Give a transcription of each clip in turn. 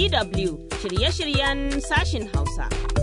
DW shirye-shiryen sashin Hausa.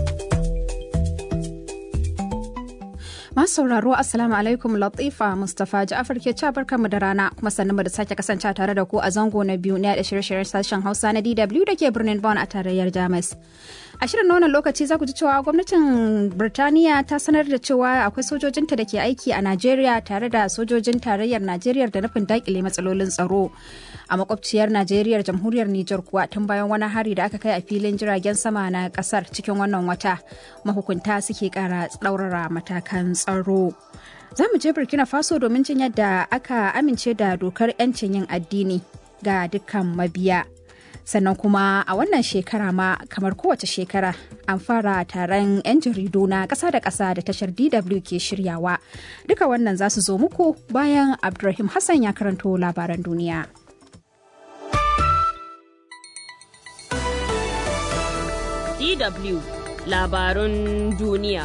Masu sauraro Assalamu alaikum Latifa Mustapha Ja'afar ke ca barkanmu da rana kuma sannan da sake kasance tare da ku a zango na biyu na da shirye-shiryen sashen Hausa na DW da ke birnin Bonn a tarayyar Jamus. A shirin wannan lokaci za ku ji cewa gwamnatin Birtaniya ta sanar da cewa akwai sojojinta da ke aiki a Najeriya tare da sojojin tarayyar Najeriya da nufin dakile matsalolin tsaro. A makwabciyar Najeriya jamhuriyar Nijar kuwa tun bayan wani hari da aka kai a filin jiragen sama na kasar cikin wannan wata mahukunta suke kara tsaurara matakan tsaro. Za mu je Burkina Faso domin jin yadda aka amince da dokar 'yancin yin addini ga dukkan mabiya. Sannan kuma a wannan shekara ma kamar kowace shekara an fara taron 'yan jaridu na ƙasa da ƙasa da tashar DW ke shiryawa. Duka wannan za su zo muku bayan Abdulrahim Hassan ya karanto labaran duniya. DW labarun duniya.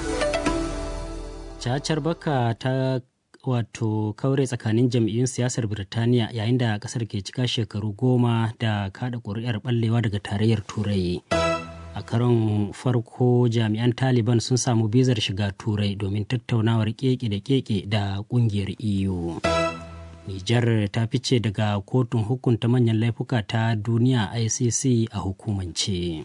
cacar baka ta wato kaure tsakanin jam'iyyun siyasar birtaniya yayin da kasar ke cika shekaru goma da kada ƙuri'ar ɓallewa daga tarayyar turai a karon farko jami'an taliban sun samu bizar shiga turai domin tattaunawar keke da keke da ƙungiyar eu nijar ta fice daga kotun hukunta manyan laifuka ta duniya icc a hukumance.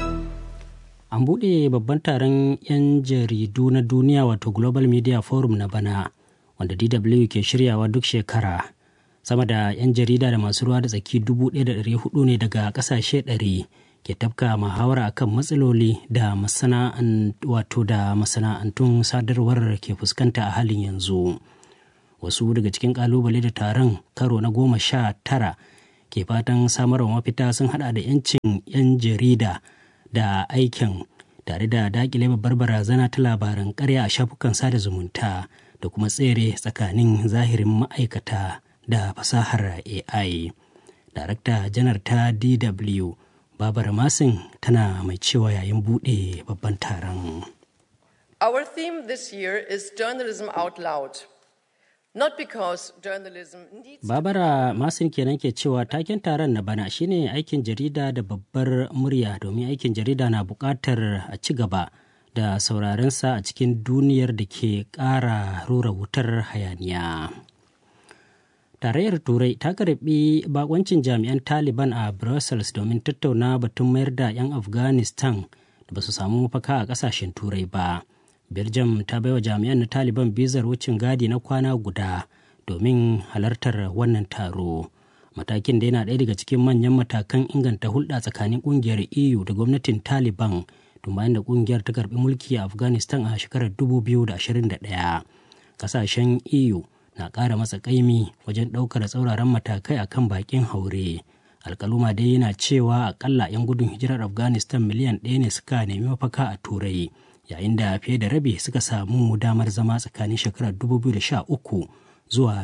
an buɗe babban taron 'yan jaridu na duniya wato global media forum na bana wanda dw ke shiryawa duk shekara sama da 'yan jarida da masu ruwa da tsaki 1,400 ne daga ƙasashe 100 ke tafka muhawara akan matsaloli da wato da masana'antun sadarwar ke fuskanta a halin yanzu wasu daga cikin kalubale da taron karo na goma sha tara ke fatan samarwa mafita sun hada da 'yancin 'yan jarida da aikin tare da dakile babbar barazana ta labaran karya a shafukan sada zumunta da kuma tsere tsakanin zahirin ma'aikata da fasahar AI. Darakta janar ta DW Babar Masin tana mai cewa yayin buɗe babban taron. Our theme this year is journalism out loud. Not because journalism needs Babara Masin kenan ke cewa taken taron na bana shine aikin jarida da babbar murya domin aikin jarida na buƙatar a ci gaba da saurarensa a cikin duniyar da ke ƙara rura wutar hayaniya. Tarayyar Turai ta karbi bakoncin jami'an Taliban a Brussels domin tattauna batun mayar da 'yan Afghanistan da ba su samu mafaka a ƙasashen Turai ba. belgium ta baiwa jami'an na taliban bizar wucin gadi na kwana guda domin halartar wannan taro matakin da yana ɗaya daga cikin manyan matakan inganta hulɗa tsakanin ƙungiyar eu da gwamnatin taliban tun bayan da ƙungiyar ta karɓi mulki a afghanistan a shekarar 2021 ƙasashen eu na ƙara matsa ƙaimi wajen ɗaukar tsauraran matakai akan baƙin haure alkaluma dai yana cewa akalla 'yan gudun hijirar afghanistan miliyan ɗaya ne suka nemi mafaka a turai yayin da fiye da rabi suka samu damar zama tsakanin shekarar 2013 zuwa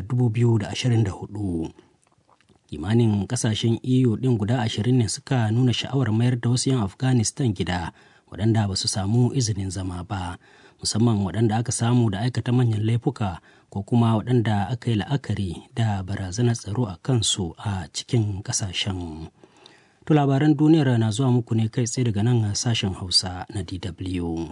2024 kimanin kasashen eu din guda ashirin ne suka nuna sha'awar mayar da wasu 'yan afghanistan gida waɗanda ba su samu izinin zama ba musamman waɗanda aka samu da aikata manyan laifuka ko kuma waɗanda aka yi la'akari da barazanar tsaro a kansu a cikin ƙasashen. To labaran duniyar na zuwa muku ne kai tsaye daga nan sashen Hausa na DW.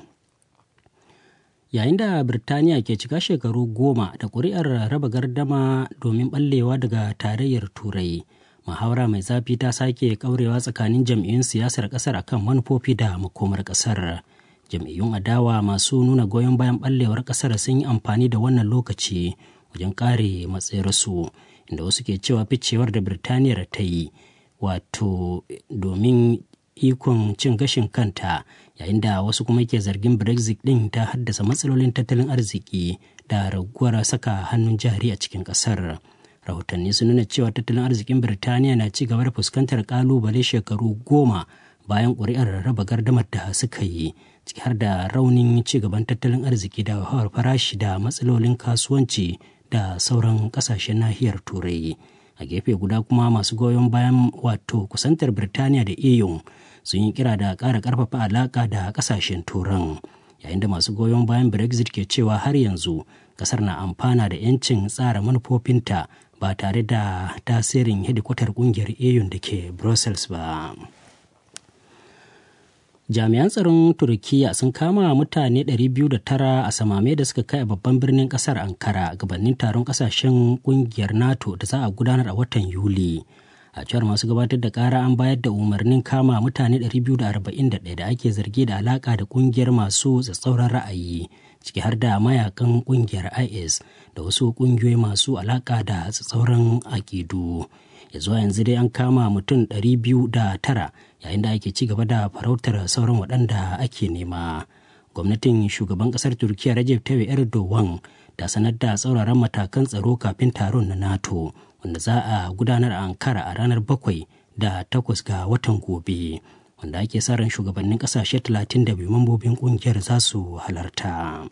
yayin da birtaniya ke cika shekaru goma da ƙuri'ar raba gardama domin ɓallewa daga tarayyar turai muhawara mai zafi ta sake kaurewa tsakanin jam'iyyun siyasar ƙasar akan manufofi da makomar ƙasar jam'iyyun adawa masu nuna goyon bayan ɓallewar ƙasar sun yi amfani da wannan lokaci wajen kare matsayarsu inda wasu ke cewa ficewar da birtaniyar ta yi wato domin ikon cin gashin kanta yayin da wasu kuma ke zargin brexit din ta haddasa matsalolin tattalin arziki da raguwar saka hannun jari a cikin kasar rahotanni sun nuna cewa tattalin arzikin birtaniya na ci gaba da fuskantar kalubale shekaru goma bayan ƙuri'ar raba gardamar da suka yi ciki har da raunin ci gaban tattalin arziki da hawar farashi da matsalolin kasuwanci da sauran ƙasashen nahiyar turai a gefe guda kuma masu goyon bayan wato kusantar birtaniya da eu sun yi kira da ƙara ƙarfafa alaƙa da ƙasashen turan yayin da masu goyon bayan brexit ke cewa har yanzu ƙasar na amfana da 'yancin tsara manufofinta ba tare da tasirin hedikwatar ƙungiyar eu da ke brussels ba jami'an tsaron turkiya sun kama mutane 209 a samame da suka kai a babban birnin kasar ankara gabanin taron kasashen kungiyar nato da za a gudanar a watan yuli a cewar masu gabatar da kara an bayar da umarnin kama mutane 241 da ake zargi da alaka da kungiyar masu tsatsauran ra'ayi ciki har da mayakan kungiyar is da wasu kungiyoyi masu alaka da tsatsauran akidu ya zuwa yanzu dai an kama mutum 209 yayin da ake ci gaba da farautar sauran waɗanda ake nema gwamnatin shugaban ƙasar turkiya rajab tayyip erdogan ta sanar da tsauraran matakan tsaro kafin taron na nato wanda za a gudanar a ankara a ranar bakwai da takwas ga watan gobe wanda ake sa ran shugabannin ƙasashe 32 mambobin ƙungiyar za su halarta.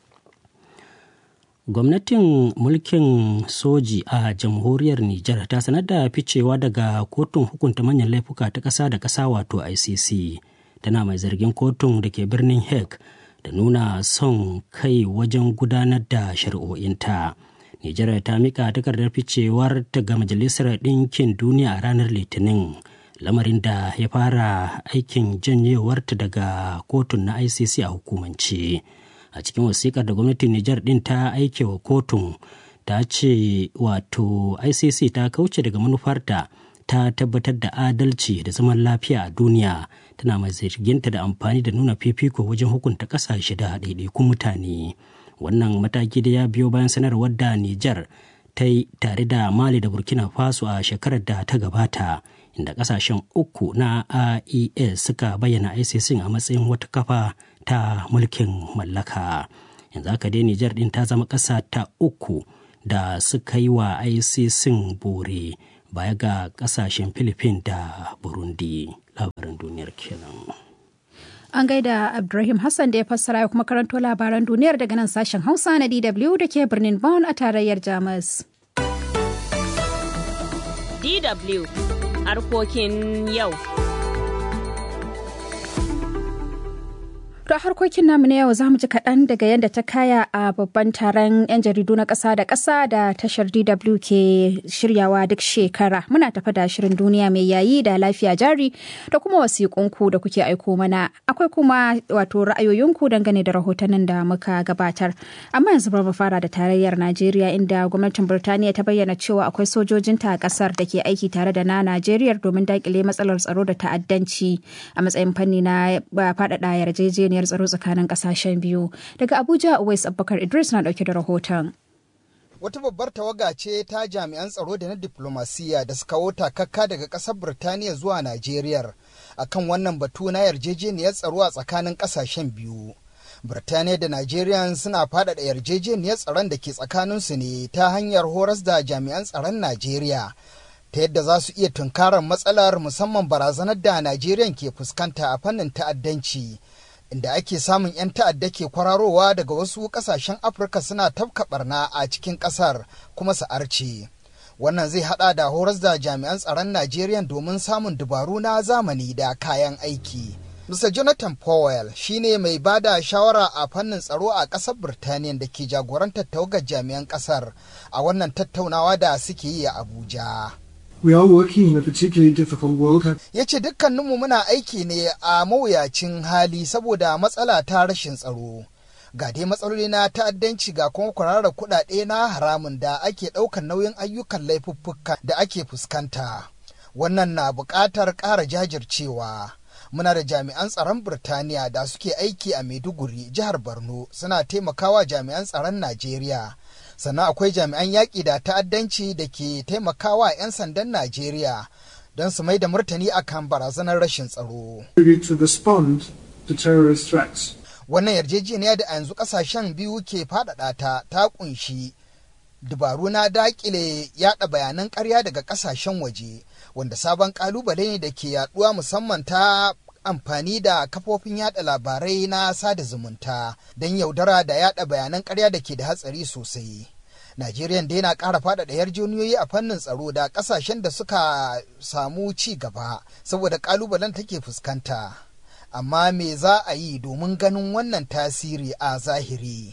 gwamnatin mulkin soji a jamhuriyar Nijar ta sanar da ficewa daga kotun hukunta manyan laifuka ta ƙasa da ƙasa wato ICC tana mai zargin kotun da ke birnin Hague da nuna son kai wajen gudanar da shari'o'inta. Nijar ta mika takardar ficewar ta ga Majalisar Ɗinkin Duniya a ranar Litinin. lamarin da ya fara aikin janyewarta daga kotun na ICC a hukumance. a cikin wasikar da gwamnatin Nijar din ta aike wa kotun ta ce wato ICC ta kauce daga manufarta ta tabbatar da adalci da zaman lafiya a duniya tana mai zarginta da amfani da nuna fifiko wajen hukunta kasashe da ɗaiɗaikun mutane wannan mataki da ya biyo bayan sanarwar da Nijar ta yi tare da Mali da Burkina Faso a shekarar da ta gabata inda kasashen uku na IES suka bayyana ICC a matsayin wata kafa ta mulkin mallaka yanzu haka dai Nijar din ta zama ƙasa ta uku da suka yi wa ICC bore baya ga ƙasashen Philippines da Burundi labaran duniyar kenan. An gaida Abdulrahim Hassan da ya fassara ya kuma karanto labaran duniyar daga nan sashen Hausa na DW da ke birnin Bonn a tarayyar Jamus. DW harkokin yau. To harkokin namu na yau za mu ji kaɗan daga yadda ta kaya a babban taron 'yan jaridu na ƙasa da ƙasa da tashar DW ke shiryawa duk shekara. Muna tafa da shirin duniya mai yayi da lafiya jari da kuma wasiƙunku da kuke aiko mana. Akwai kuma wato ra'ayoyinku dangane da rahotannin da muka gabatar. Amma yanzu bar mu fara da tarayyar Najeriya inda gwamnatin Birtaniya ta bayyana cewa akwai sojojinta a ƙasar da ke aiki tare da na Najeriya domin daƙile matsalar tsaro da ta'addanci a matsayin fanni na faɗaɗa yarjejeniya yarjejeniyar tsaro tsakanin kasashen biyu daga abuja uwais abubakar idris na dauke da rahoton wata babbar tawaga ce ta jami'an tsaro da na diplomasiya da suka wota kakka daga kasar birtaniya zuwa najeriya akan wannan batu na yarjejeniyar tsaro a tsakanin kasashen biyu birtaniya da najeriya suna faɗaɗa yarjejeniyar tsaron da ke tsakaninsu ne ta hanyar horas da jami'an tsaron najeriya ta yadda za su iya tunkarar matsalar musamman barazanar da najeriya ke fuskanta a fannin ta'addanci inda ake samun 'yan ta'adda ke kwararowa daga wasu kasashen afirka suna tafka barna a cikin kasar kuma su arce wannan zai hada da horas da jami'an tsaron najeriya domin samun dabaru na zamani da kayan aiki Mr. Jonathan Powell shine mai bada shawara a fannin tsaro a ƙasar Birtaniya da ke jagorantar tawagar jami'an ƙasar a wannan tattaunawa da suke yi a Abuja. We are working in a particularly difficult world. Ya ce dukkaninmu muna aiki ne a mawuyacin hali saboda matsala ta rashin tsaro. Ga dai matsaloli na ta'addanci ga kuma kwararar kuɗaɗe na haramun da ake ɗaukar nauyin ayyukan laifuffuka da ake fuskanta. Wannan na buƙatar ƙara jajircewa. Muna da jami'an tsaron Birtaniya da suke aiki a Maiduguri, jihar Borno, suna taimakawa jami'an tsaron Najeriya. sannan akwai jami'an yaƙi da ta'addanci da ke taimakawa 'yan sandan Najeriya don su mai da martani akan barazanar rashin tsaro. To respond to terrorist threats. Wannan yarjejeniya da a yanzu ƙasashen biyu ke faɗaɗa ta ta ƙunshi dabaru na daƙile yaɗa bayanan ƙarya daga ƙasashen waje wanda sabon ƙalubale ne da ke yaɗuwa musamman ta amfani da kafofin yada labarai na sada zumunta don yaudara da yada bayanan karya da ke da hatsari sosai. Najeriya da yana ƙara faɗaɗa yarjejeniyoyi a fannin tsaro da ƙasashen da suka samu ci gaba saboda ƙalubalen take fuskanta. Amma me za a yi domin ganin wannan tasiri a zahiri?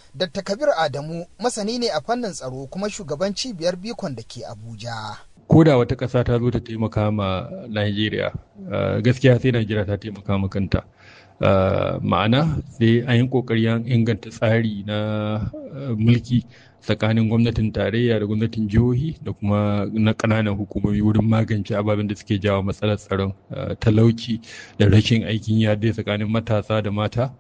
Dr. Kabir Adamu masani ne a fannin tsaro kuma shugaban cibiyar bikon da ke Abuja. ko da wata ƙasa ta zo ta taimaka ma Najeriya gaskiya sai Najeriya ta taimaka ma kanta ma'ana sai an yi ƙoƙari an inganta tsari na mulki tsakanin gwamnatin tarayya da gwamnatin jihohi da kuma na ƙananan hukumomi wurin magance ababen da suke jawo matsalar tsaron talauci da rashin aikin yadda tsakanin matasa da mata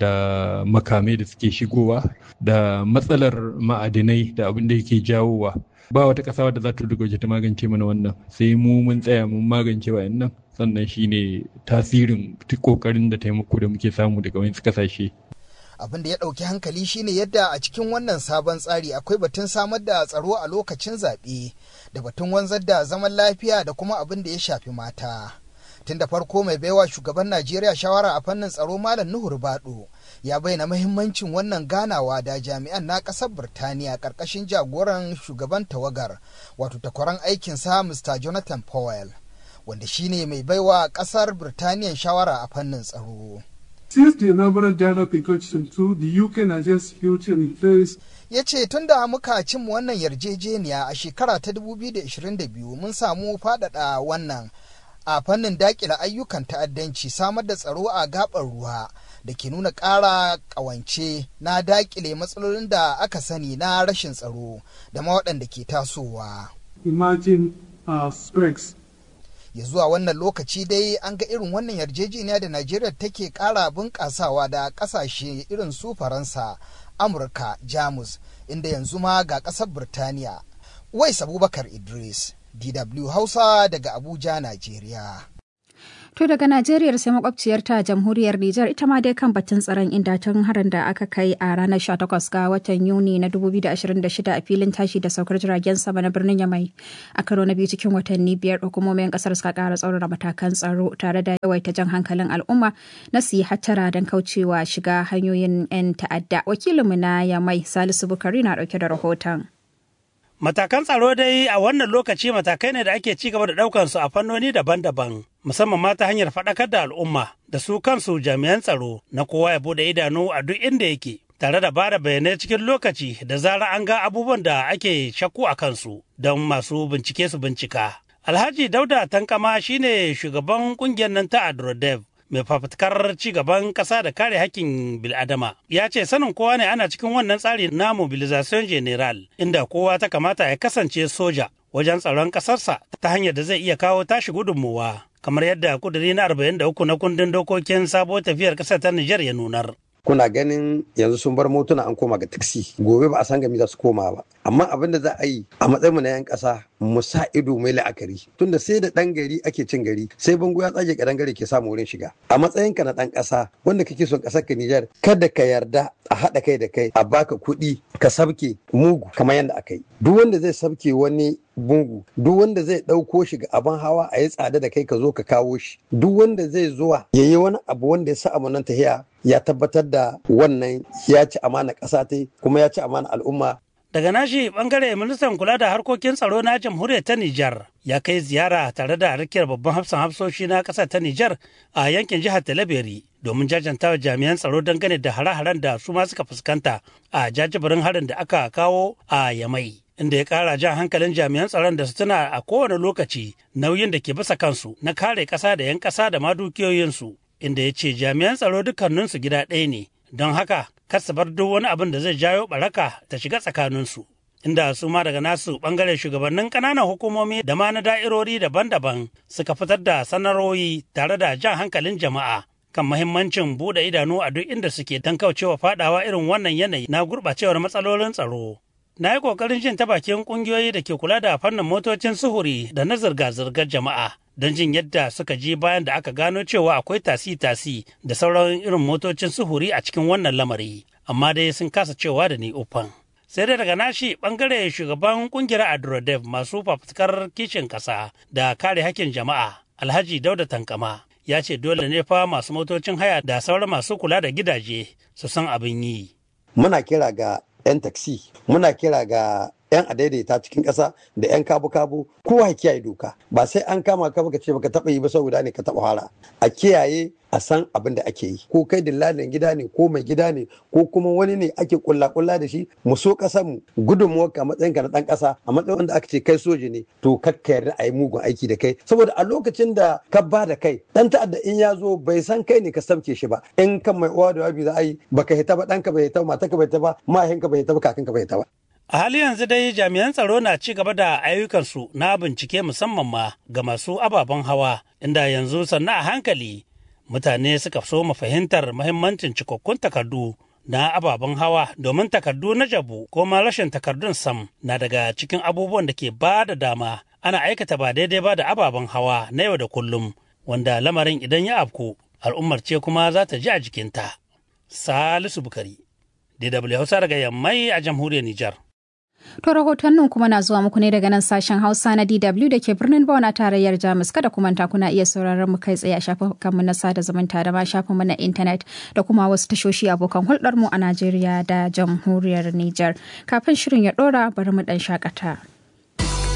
da makamai da suke shigowa da matsalar ma'adinai da abin da yake jawowa ba wata ƙasa wadda za ta duka ta magance mana wannan sai mu mun tsaya mun magance nan sannan shine tasirin kokarin da taimako da muke samu daga wani kasashe abin da ya ɗauki hankali shine yadda a cikin wannan sabon tsari akwai batun samar da tsaro a lokacin zaɓe da batun wanzar da zaman lafiya da kuma abin da ya shafi mata tun da farko mai baiwa shugaban najeriya shawara a fannin tsaro malam nuhur bado ya bayyana mahimmancin wannan ganawa da jami'an na ƙasar birtaniya ƙarƙashin jagoran shugaban tawagar wato takwaran aikinsa mr jonathan powell wanda shine mai baiwa ƙasar birtaniya shawara a fannin tsaro Since the inaugural dialogue in 2022, the UK Nigeria Security and Affairs ya ce tun da muka cimma wannan yarjejeniya a shekara ta 2022 mun samu faɗaɗa wannan a fannin dakila ayyukan ta'addanci samar da tsaro a gabar ruwa da ke nuna ƙara ƙawance na dakile matsalolin da aka sani na rashin tsaro da ma waɗanda ke tasowa. emerging uh, threats. ya zuwa wannan lokaci dai an ga irin wannan yarjejeniya da najeriya take ƙara bunƙasawa da ƙasashe irin su faransa amurka jamus inda yanzu ma ga ƙasar birtaniya wais abubakar idris dw hausa daga abuja najeriya To daga Najeriya sai makwabciyarta jamhuriyar Nijar ita ma dai kan batun tsaron inda tun harin da aka kai a ranar 18 ga watan Yuni na 2026 a filin tashi da saukar jiragen sama na birnin Yamai a karo na biyu cikin watanni biyar hukumomin kasar suka kara tsaurara matakan tsaro tare da yawaita jan hankalin al'umma na su yi hattara don kaucewa shiga hanyoyin 'yan ta'adda. Wakilinmu na Yamai Salisu Bukari na dauke da rahoton. Matakan tsaro dai a wannan lokaci matakai ne da ake ci gaba da ɗaukan su a fannoni daban-daban, musamman ma ta hanyar faɗakar da al'umma da su kansu jami'an tsaro na kowa ya bude idanu a duk inda yake. Tare da bada bayanai cikin lokaci da zara an ga abubuwan da ake shakku a kansu don masu bincike su bincika. Alhaji Dauda Tankama shine shugaban kungiyar nan ta Adrodev mai fafutukar ci gaban ƙasa da kare hakkin bil'adama ya ce sanin kowa ne ana cikin wannan tsari na mobilization general inda kowa ta kamata ya kasance soja wajen tsaron ƙasarsa ta hanyar da zai iya kawo tashi gudunmuwa kamar yadda kuduri na 43 na kundin dokokin sabo tafiyar ƙasar ta Nijar ya nunar. kuna ganin yanzu sun bar motuna an koma ga taksi gobe ba a san gami za su koma ba amma abin da za a yi a matsayin mu na yan kasa mu sa ido mai la'akari tunda sai da dan gari ake cin gari sai bango ya tsage kadan gari ke samu wurin shiga a matsayin ka na dan kasa wanda kake son kasar ka Nijar kada ka yarda a haɗa kai da kai a baka kuɗi ka sabke mugu kamar yadda aka yi duk wanda zai sabke wani bungu duk wanda zai ɗauko shi ga abin hawa a yi tsada da kai ka zo ka kawo shi duk wanda zai zuwa ya yi wani abu wanda ya sa amanan tahiya ya tabbatar da wannan ya ci amana ƙasa ta kuma ya ci amana al'umma Daga nashi bangare ministan kula da harkokin tsaro na jamhuriyar ta Nijar ya kai ziyara tare da harkiyar babban hafsan hafsoshi na ƙasar ta Nijar a yankin jihar Talabiri domin jajantawa jami'an tsaro dangane da hare-haren da su ma suka fuskanta a jajibirin harin da aka kawo a Yamai. Inda ya ƙara jan hankalin jami'an tsaron da su tuna a kowane lokaci nauyin da ke bisa kansu na kare ƙasa da 'yan ƙasa da ma dukiyoyinsu. Inda ya ce jami'an tsaro dukkaninsu gida ɗaya ne don haka kar su bar duk wani abin da zai jawo baraka ta shiga tsakaninsu. Inda su ma daga nasu bangaren shugabannin ƙananan hukumomi da ma na da'irori daban-daban suka fitar da sanarwoyi tare da jan hankalin jama'a kan mahimmancin buɗe idanu a duk inda suke don kaucewa fadawa irin wannan yanayi na gurɓacewar matsalolin tsaro. Na yi ƙoƙarin jin ta bakin ƙungiyoyi da ke kula da fannin motocin suhuri da na zirga-zirgar jama'a don jin yadda suka ji bayan da aka gano cewa akwai tasi-tasi da sauran irin motocin suhuri a cikin wannan lamari, amma dai sun kasa cewa da ni ufan. Sai dai daga nashi bangare shugaban kungiyar Adrodev masu fafutukar kishin kasa da kare hakkin jama'a, Alhaji Dauda Tankama, ya ce dole ne fa masu motocin haya da sauran masu kula da gidaje su san abin yi. muna kira ga 'yan taksi muna kira ga yan adaidaita cikin ƙasa da yan kabu-kabu kowa ya kiyaye doka ba sai an kama ka baka ce baka taɓa yi ba saboda ne ka taɓa fara a kiyaye a san abin da ake yi ko kai dillalin gida ne ko mai gida ne ko kuma wani ne ake kulla kulla da shi mu so kasar mu gudunmuwar ka matsayin ka na dan kasa a matsayin wanda aka ce kai soji ne to kakka yarda a yi mugun aiki da kai saboda a lokacin da ka ba da kai dan ta'adda in ya zo bai san kai ne ka samke shi ba in kan mai uwa da wabi za a yi baka hita ba ɗanka bai hita ba matarka bai hita ba mahaifinka bai hita ba kakanka bai hita ba A hali yanzu dai jami'an tsaro na ci gaba da ayyukansu na bincike musamman ma ga masu ababen hawa inda yanzu sannan a hankali mutane suka so mu fahimtar mahimmancin cikakkun takardu na ababen hawa domin takardu na jabu ko ma rashin takardun sam na daga cikin abubuwan da ke ba da dama ana aikata ba daidai ba da ababen hawa na yau da kullum wanda lamarin idan ya afku al'ummar ce kuma za ta ji a jikinta. Salisu Bukari, DW Hausa daga Yammai a jamhuriyar Nijar. To rahotannin kuma na zuwa muku ne daga nan sashen Hausa na DW da ke birnin Bonn a tarayyar Jamus kada kuma ta kuna iya sauraron mu kai tsaye a shafukanmu na sada zumunta da ma shafinmu na intanet da kuma wasu tashoshi abokan hulɗar mu a Najeriya da jamhuriyar Nijar. Kafin shirin ya ɗora bari mu ɗan shakata.